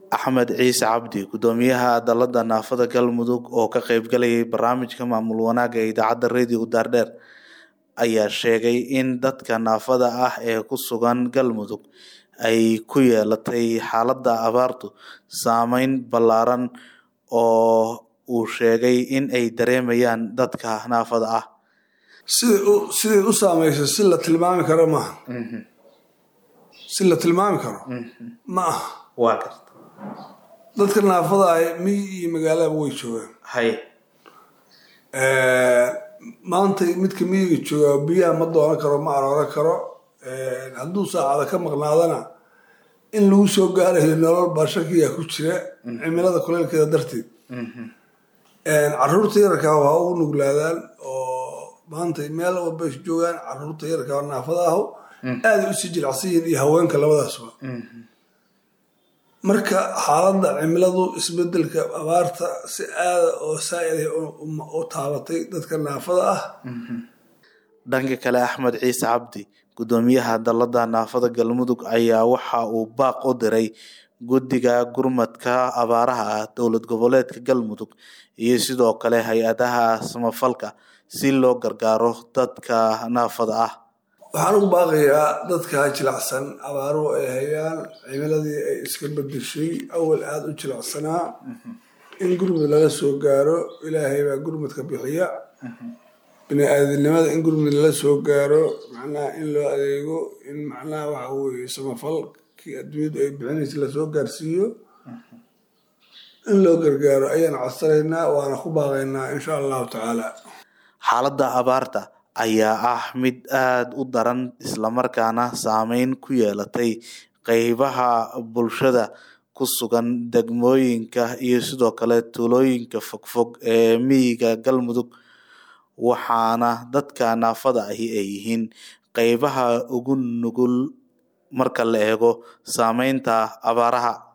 axmed ciise cabdi gudoomiyaha dalada naafada galmudug oo ka qeybgalayay barnaamijka maamul wanaaga ee idaacadda radio daardheer ayaa sheegay in dadka naafada ah ee ku sugan galmudug ay ku yeelatay xaalada abaartu saameyn ballaaran oo uu sheegay in ay dareemayaan dadka naafada ah siday u saameysay si la tilmaami karo maaha si la tilmaami karo ma aha waa garta dadka naafada ah miyi iyo magaalaba way joogaan hay maanta midka miyiga joogaa biyaha ma doonan karo ma arooran karo hadduu saacada ka maqnaadana in lagu soo gaarayo nolol baa shakiyaa ku jira cimilada kuleylkeeda darteed caruurta yararkaa waa ugu nuglaadaan oo maanta meel walba joogaan caruurta yararkaa naafada aho aaday usii jilacsan yihiin iyo haweenka labadaasba marka xaaladda cimiladu isbedelka abaarta si aada oo saa-ida u taabatay dadka naafada ah dhanka kale axmed ciise cabdi gudoomiyaha dalada naafada galmudug ayaa waxa uu baaq u diray guddiga gurmadka abaaraha ah dowlad goboleedka galmudug iyo sidoo kale hay-adaha samafalka si loo gargaaro dadka naafada ah waxaan ugu baaqayaa dadka jilacsan abaaruhu ay hayaan cimiladii ay iska bedeshay awal aada u jilacsanaa in gurmud laga soo gaaro ilaahay baa gurmudka bixiya bini-aadinimada in gurmud lala soo gaaro macnaha in loo adeego in macnaha waxa weye samafalkii adduunyadu ay bixinaysa lasoo gaarsiiyo in loo gargaaro ayaan codsanaynaa waana ku baaqaynaa insha allahu tacaala xaaladda abaarta ayaa ah mid aada u daran islamarkaana saameyn ku yeelatay qeybaha bulshada ku sugan degmooyinka iyo sidoo kale tuulooyinka fogfog ee miyiga galmudug waxaana dadka naafada ahi ay yihiin qeybaha ugu nugul marka la eego saameynta abaaraha